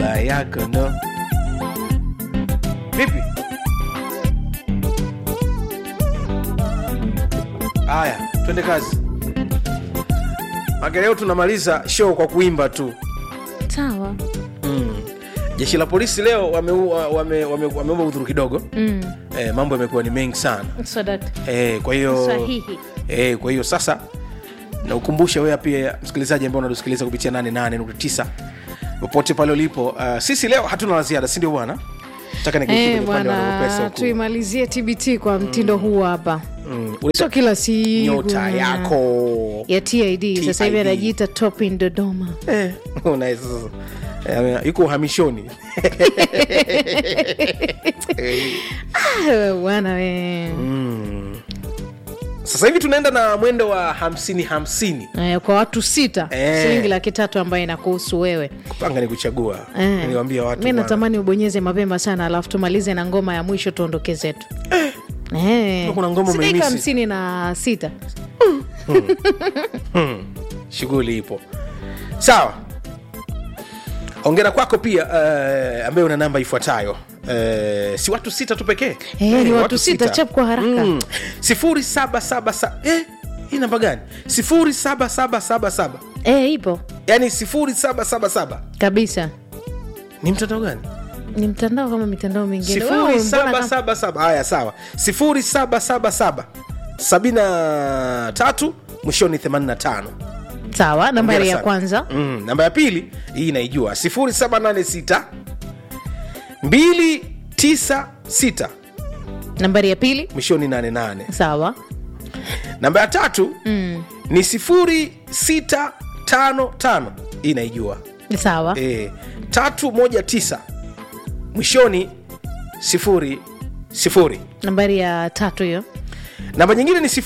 baba yako no vipi haya twende kazi Maka leo tunamaliza show kwa kuimba tu sawa mm. jeshi la polisi leo wameua wame, wame, wameomba udhuru kidogo mm. eh, mambo yamekuwa ni mengi sana sadakta eh, kwa hiyo sahihi eh, kwa hiyo sasa naukumbusha wewe pia msikilizaji ambao unatusikiliza kupitia 88.9 popote pale ulipo uh, sisi leo hatuna la ziada sindio bwana taka Eh, bwana tuimalizie tbt kwa mtindo huu hapa sio kila siku nyota yako ya tid sasa hivi TID. anajiita topin dodoma Eh, unaweza sasa. Eh, yuko uhamishoni Ah, bwana we sasa hivi tunaenda na mwendo wa hamsini hamsini Eh, kwa watu sita Eh. shilingi laki tatu ambayo inakuhusu wewe kupanga ni kuchagua Eh. niliwambia watu mi bwana. natamani ubonyeze mapema sana alafu tumalize na ngoma ya mwisho tuondoke zetu Eh. Kuna ngoma Si dakika umeimisi. hamsini na sita shughuli ipo sawa ongera kwako pia uh, ambaye una namba ifuatayo uh, si watu sita tu pekee Eh, ni watu sita, chap kwa haraka. mm. sifuri saba saba saba eh, hii namba gani sifuri saba saba saba saba eh, ipo yaani sifuri saba saba saba kabisa ni mtandao gani ni mtandao kama mitandao mingine Wewe, sifuri mbona saba kama- saba saba haya sawa sifuri saba saba saba sabini na tatu mwishoni 85 sawa nambari Hongera ya sana. kwanza mm, namba ya pili hii inaijua 786 296 nambari ya pili mwishoni 88 sawa namba ya tatu mm. ni 0655 hii inaijua sawa e, 319 mwishoni sifuri sifuri nambari ya tatu hiyo namba nyingine ni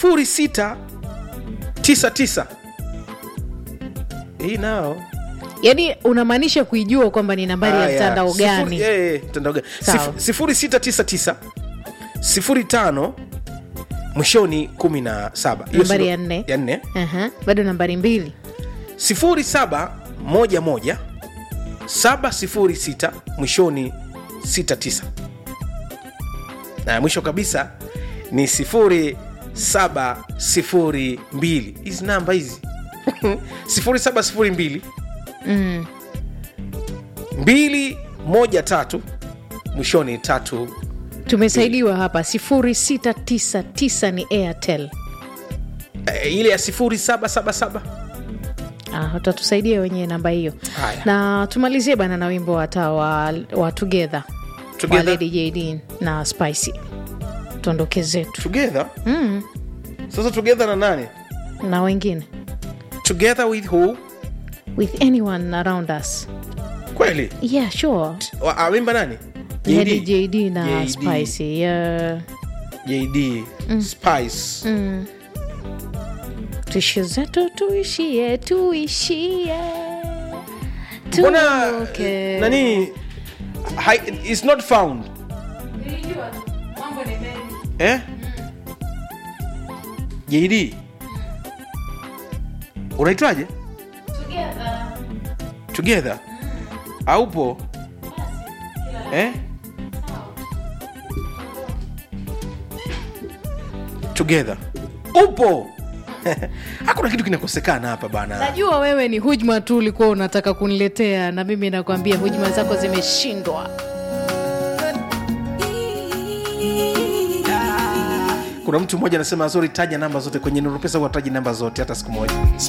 0699 hii nao yaani unamaanisha kuijua kwamba ni nambari ya Haya, mtandao sifuri- gani eh, eh, mtandao gani Sawa. Sif- sifuri sita tisa tisa sifuri tano mwishoni kumi na saba Hiyo Nambari si- ya nne. ya nne Aha, bado nambari mbili sifuri saba moja moja saba sifuri sita mwishoni sita tisa na mwisho kabisa ni sifuri saba sifuri mbili hizi namba hizi sifuri saba sifuri mbili mm. mbili moja tatu mwishoni tatu tumesaidiwa hapa sifuri sita tisa tisa ni airtel eh, ile ya sifuri saba saba saba Ah, utatusaidia wenyewe namba hiyo Haya. na tumalizie bana na wimbo hata wa, wa together wa Together? lady jd na spicy tuondoke zetu together mm. sasa together na nani na wengine together with who with anyone around us kweli yeah sure Wa- awimba nani lady JD? jd na JD. spicy yeah. jd spice mm. tuishi zetu tuishie tuishie mbona Tuondoke. nani hi, is not found eh? jd unaitwaje together aupo eh? together upo hakuna kitu kinakosekana hapa bana najua wewe ni hujma tu ulikuwa unataka kuniletea na mimi nakwambia hujma zako zimeshindwa kuna mtu mmoja anasema zori taja namba zote kwenye nurupesa huwataji namba zote hata siku moja